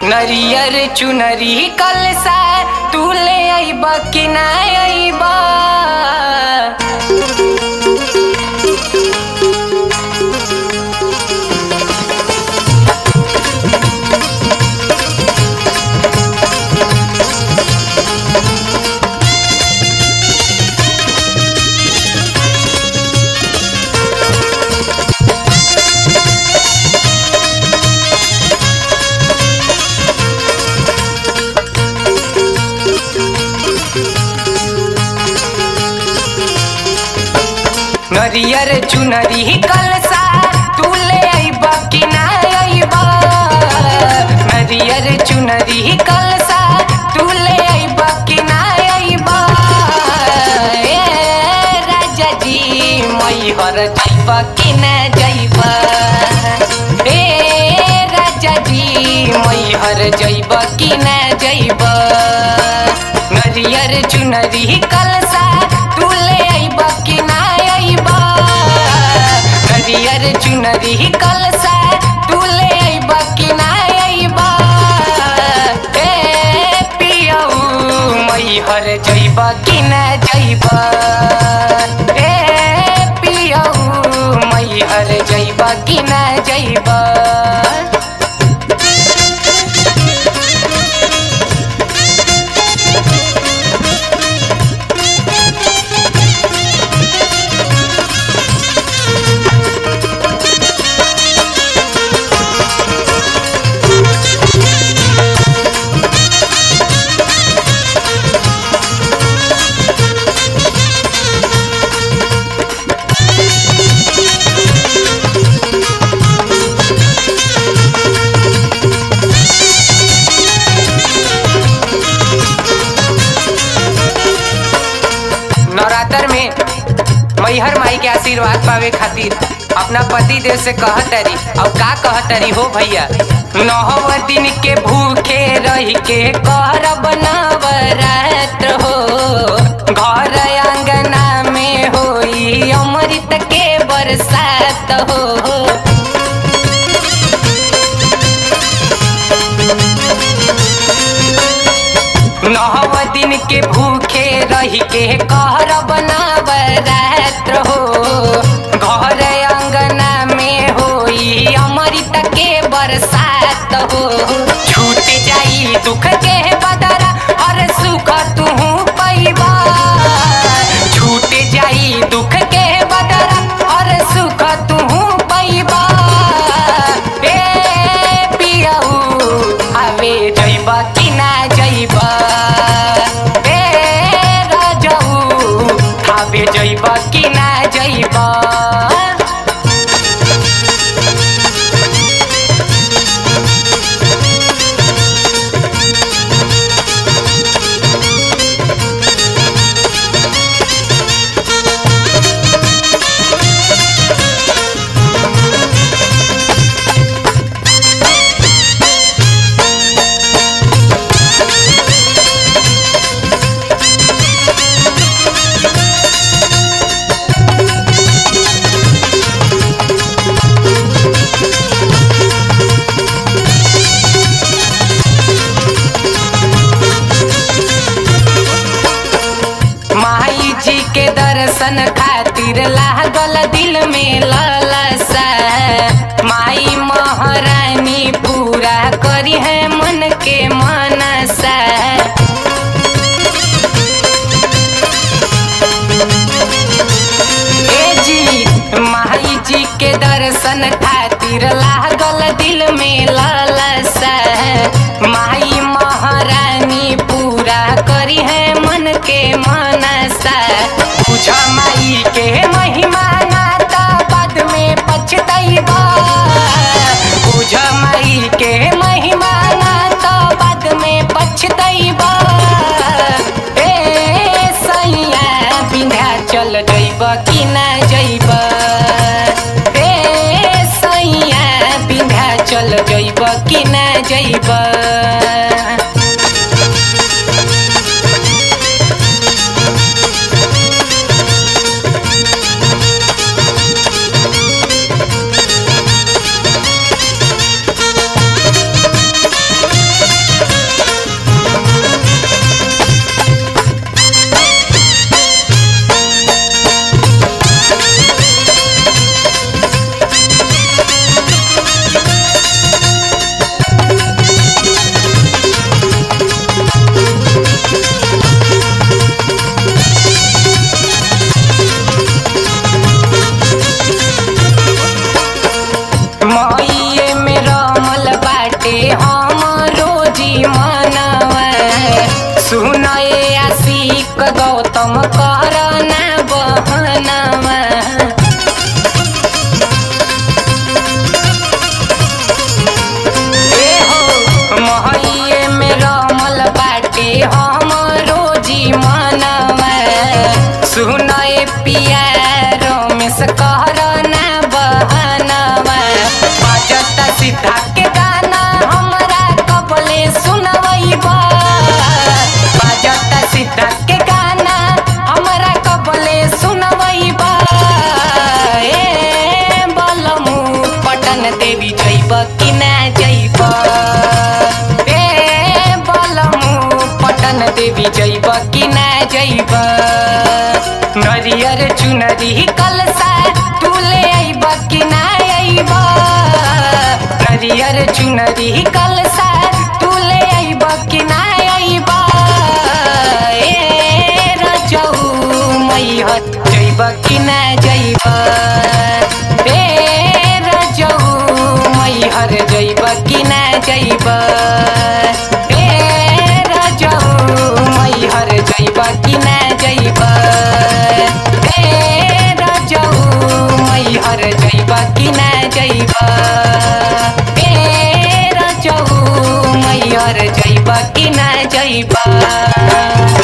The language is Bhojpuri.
नरियर चुनरी कलसा तू ले अइब कि ना अइब नरियर चुनरी कलसा तू ले अइब कि ना अइब नरियर चुनरी कलसा तू ले अइब कि ना अइब ए राजा जी मैहर जइब कि ना जइब ए राजा जी मैहर जइब कि ना जइब नरियर चुनरी कलसा तू ले अइब कि ना अइब नरियर चुनरी कलसा तू ले अइब कि ना अइब ए पियऊ मैहर जइब कि ना जइब ए पियऊ मैहर जइब कि ना जइब नवरात्र में मैहर माई के आशीर्वाद पावे खातिर अपना पति देव से कहतरी और का कहतरी हो भैया नौ दिन के भूखे रह के करब नवरात्र हो घर अंगना में होई अमृत के बरसात हो नौ दिन के भूखे रह के करब नवरात्र हो घर अंगना में होई अमृत के बरसात हो छूट जाई दुख के बदरा और सुख तू पैबा छूट जाई दुख के बदरा और सुख तू पैबा ए पियऊ आवे जइब कि ना जइब ए राजऊ आवे जइब कि ना जइब माई जी के दर्शन खातिर लागल दिल में ललसा माई महारानी पूरा करी है मन के मनसा ए जी माई जी के दर्शन खातिर लागल दिल में ललसा माई महारानी पूरा करी है मन के मनसा बुझ माई के महिमा ना त बाद में पछतैबा बुझ माई के महिमा ना त बाद में पछतैबा ए सैया विंध्याचल जइब कि ना जइब ए सैया विंध्याचल जइब कि ना जइब मइये में रमल बाटे हम रोजी मनवा सुनए आशिक गौतम करना बहनवा ए हो महइये में रमल बाटे हम रोजी मनवा सुनए पिया रमेश करना बहनवा बजता सीधा के गाना हमरा कबले सुनवैबा बजता सीधा के गाना हमरा कबले सुनवैबा ए बलमु पटन देवी जैब कि ना जैब ए बलमु पटन देवी जैब कि ना जैब नरियर चुनरी कलसा तुले अइब कि ना अइब नरियर चुनरी कलसा तुले अइब कि ना अइब ए रजऊ मैहर जइब कि ना जइब ए रजऊ मैहर जइब कि ना जइब ए रजऊ मैहर जइब कि ना जइब ए रजऊ मैहर जइब कि ना जइब ए रजऊ मैहर जइब कि ना जइब